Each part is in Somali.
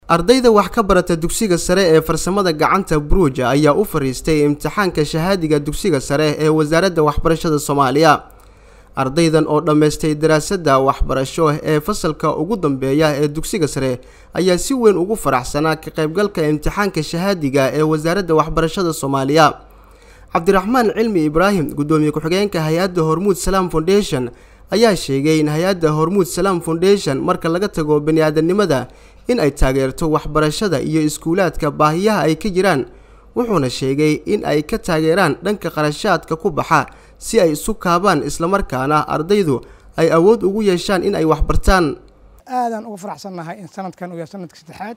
ardayda wax ka barata dugsiga sare ee farsamada gacanta buruuja ayaa u fariistay imtixaanka shahaadiga dugsiga sare ee wasaaradda waxbarashada soomaaliya ardaydan oo dhammaystay daraasadda waxbarasho ee fasalka ugu dambeeya ee dugsiga sare ayaa si weyn ugu faraxsanaa ka qaybgalka imtixaanka shahaadiga ee wasaaradda waxbarashada soomaaliya cabdiraxmaan cilmi ibraahim guddoomiye ku-xigeenka hay-adda hormuud salaam foundation ayaa sheegay in hay-adda hormuud salaam foundation marka laga tago bani-aadamnimada in ay taageerto waxbarashada iyo iskuulaadka baahiyaha ay ka jiraan wuxuuna sheegay in ay ka taageeraan dhanka qarashaadka ku baxa si ay isu kaabaan islamarkaana ardaydu ay awood ugu yeeshaan in ay waxbartaan aadaan uga faraxsannahay in sanadkan uu yahay sanadka saddexaad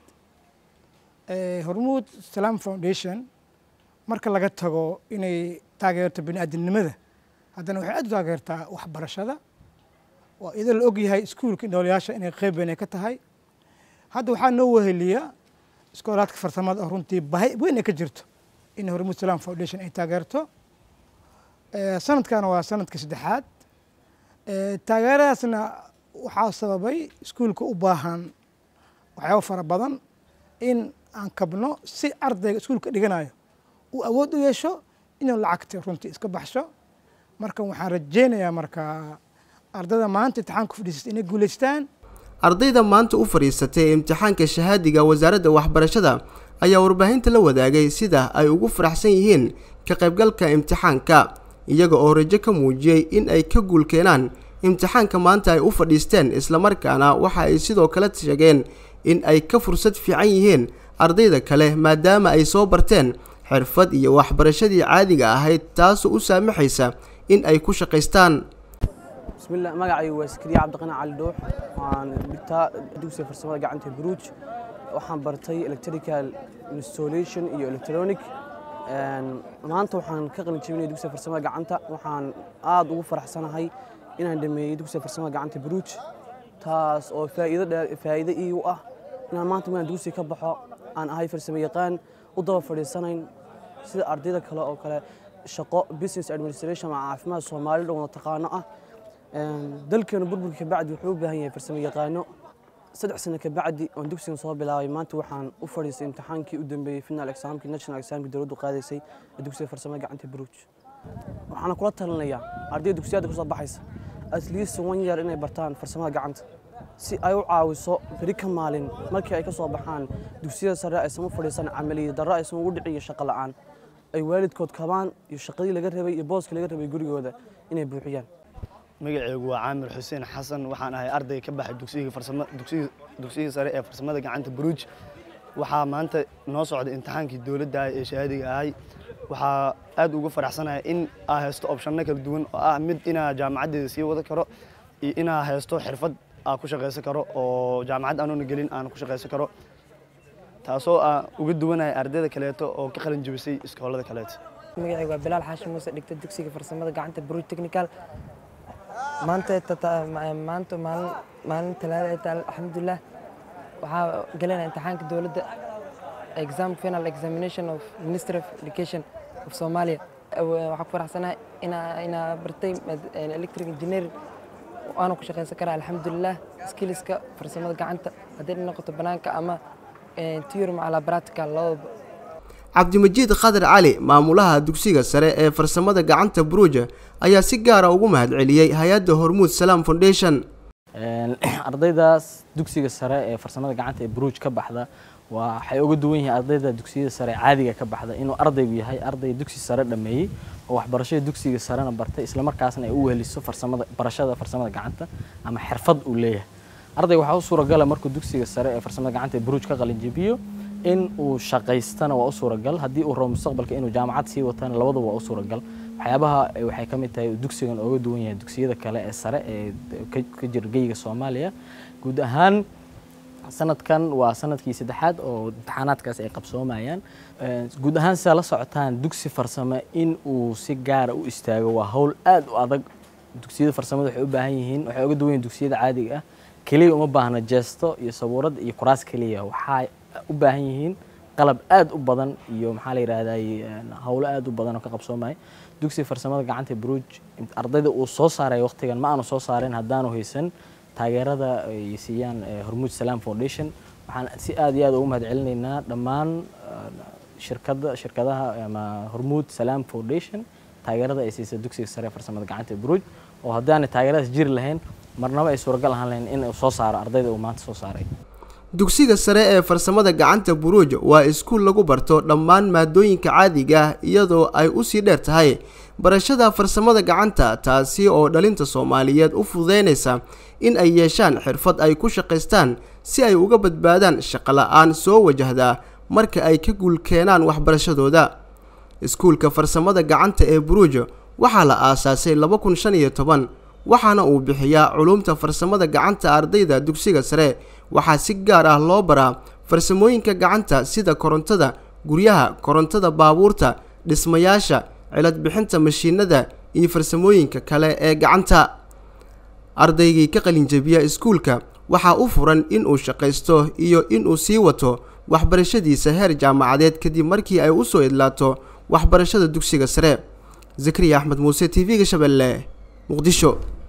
hormuud salaam foundation marka laga tago inay taageerto bani-aadamnimada haddana waxay aad u taageertaa waxbarashada waa iyadoo la og yahay iskuulka noolayaasha inay qeyb weyn ay ka tahay hadda waxaa noo weheliya iskoolaadka farsamada oo runtii bahi weyn ay ka jirto in hormuud salaam foundation ay taageerto sanadkana waa sanadka saddexaad taageeradaasna waxaa sababay iskuulka u baahan waxyaaba fara badan in aan kabno si ardayga iskuulka dhiganayo uu awood u yeesho inuu lacagta runtii iska baxsho marka waxaan rajeynayaa marka ardayda maanta imtixaanka fadhiisata inay guulaystaan ardayda maanta u fadhiisatay imtixaanka shahaadiga wasaaradda waxbarashada ayaa warbaahinta la wadaagay sida ay ugu faraxsan yihiin ka qaybgalka imtixaanka iyaga oo rajo ka muujiyey in ay ka guul keenaan imtixaanka maanta ay u fadhiisteen islamarkaana waxa ay sidoo kale sheegeen in ay ka fursad fiican yihiin ardayda kale maadaama ay soo barteen xirfad iyo waxbarashadii caadiga ahayd taasoo u saamaxaysa in ay ku shaqaystaan bismillah magacaygu waa sakriya cabdiqani cali dhuux waan dhigtaa dugsiga farsamada gacanta buruuj waxaan bartay electrical installation iyo electronic maanta waxaan ka qalin jebinaya dugsiga farsamada gacanta waxaan aad ugu faraxsanahay inaan dhameeyey dugsiga farsamada gacanta buruuj taas oo faa'iido dheer faa'iido ii u ah inaan maanta markaan dugsiga ka baxo aan ahay farsamo yaqaan u daba fadhiisanayn sida ardayda kale oo kale shaqo business administration ama caafimaad soomaali dhan wada taqaano ah dalkeenu burburka kabacdi wuxuu u baahan yahay farsamo yaqaano saddex sano kabacdi oon dugsigan soo bilaabay maanta waxaan u fadhiistay imtixaankii u dambeeyey final examkii national examkii dowladdu qaadaysay ee dugsiga farsamada gacanta buruuj waxaana kula talinayaa ardayda dugsiyada kusoo baxaysa at least one year inay bartaan farsamada gacanta si ay u caawiso beri ka maalin markii ay ka soo baxaan dugsiyada sare aysan u fadhiisan camaliya darro aysan ugu dhicin iyo shaqo la'aan ay waalidkood kabaan iyo shaqadii laga rabay iyo booska laga rabay gurigooda inay buuxiyaan magaceygu waa caamir xuseen xasan waxaan ahay arday ka baxay dugsigii sare ee farsamada gacanta buruuj waxaa maanta noo socday imtixaankii dowladda ee shahaadiga ahay waxaa aad ugu faraxsanahay in aa haysto opshanno kala duwan oo ah mid inaa jaamacaddeeda sii wada karo iyo inaa haysto xirfad aa ku shaqaysan karo oo jaamacad aanoona gelin aan ku shaqaysan karo taasoo aa uga duwanaya ardayda kaleeto oo ka qalin jebisay iskoolada kaleeto magacaygu waa bilaal xaashim muuse dhigta dugsiga farsamada gacanta buruuj technical maanta maanta maalin maalin talaada ay tahay alxamdulilah waxaa galayna imtixaanka dowladda exam final examination of ministry of education of somalia waxaa ku faraxsanahay inaa inaa bartay electric engineering waana ku shaqaysan karaa alxamdulilah skilliska farsamada gacanta haddii noqoto banaanka ama theory macala practical labadaba cabdimajiid khadar cali maamulaha dugsiga sare ee farsamada gacanta buruuja ayaa si gaara ugu mahadceliyey hay-adda hormuud salaam foundation ardaydaas dugsiga sare ee farsamada gacanta ee buruuj ka baxda waxay uga duwan yihiin ardayda dugsiyada sare caadiga ka baxda inuu ardaygu yahay arday dugsi sare dhameeyey oo waxbarashada dugsiga sarena bartay islamarkaasna ay u weheliso farsamada barashada farsamada gacanta ama xirfad uu leeyahay ardayga waxaa u suuragala markuu dugsiga sare ee farsamada gacanta ee buruuj ka qalinjebiyo in uu shaqaystana waa u suuragal haddii uu rabo mustaqbalka inuu jaamacad sii watana labadaba waa u suuragal waxyaabaha waxay ka mid tahay dugsigan ooga duwan yahay dugsiyada kale ee sare ee ka jira geyga soomaaliya guud ahaan sanadkan waa sanadkii saddexaad oo imtixaanaadkaas ay qabsoomayaan guud ahaan sidaa la socotaan dugsi farsamo in uu si gaara u istaago waa hawl aad u adag dugsiyada farsamada waxay u baahan yihiin waxay uga duwan yihin dugsiyada caadiga ah keliya uma baahna jeesto iyo sabuurad iyo kuraas keliya waxaa u baahan yihiin qalab aad u badan iyo maxaa la yidhaahday howlo aad u badan oo ka qabsoomaya dugsiga farsamada gacanta buruuj ardayda uu soo saaray waqtigan ma aanu soo saarin haddaanu haysan taageerada ay siiyaan hormuud salaam foundation waxaan si aad iyo aad ugu mahad celinaynaa dhammaan shirkada shirkadaha ama hormuud salaam foundation taageerada ay siisa dugsiga sare ee farsamada gacanta ee buruuj oo haddaanay taageeradaas jiri lahayn marnaba ay suuragal ahaan lahayn in uu soo saaro ardayda uu maanta soo saaray dugsiga sare ee farsamada gacanta buruuj waa iskuul lagu barto dhammaan maadooyinka caadiga ah iyadoo ay usii dheer tahay barashada farsamada gacanta taasi oo dhalinta soomaaliyeed u fududeynaysa in ay yeeshaan xirfad ay ku shaqaystaan si ay uga badbaadaan shaqola-aan soo wajahda marka ay ka guul keenaan waxbarashadooda iskuulka farsamada gacanta ee buruuj waxaa la aasaasay laba kun shan iyo toban waxaana uu bixiyaa culumta farsamada gacanta ardayda dugsiga sare waxaa si gaar ah loo baraa farsamooyinka gacanta sida korontada guryaha korontada baabuurta dhismayaasha cilad bixinta mashiinada iyo farsamooyinka kale ee gacanta ardaygii ka qalinjabiya iskuulka waxaa u furan inuu shaqaysto iyo inuu sii wato waxbarashadiisa heer jaamacadeed kadib markii ay usoo idlaato waxbarashada dugsiga sare zakariya axmed muuse t v-ga shabeelle muqdisho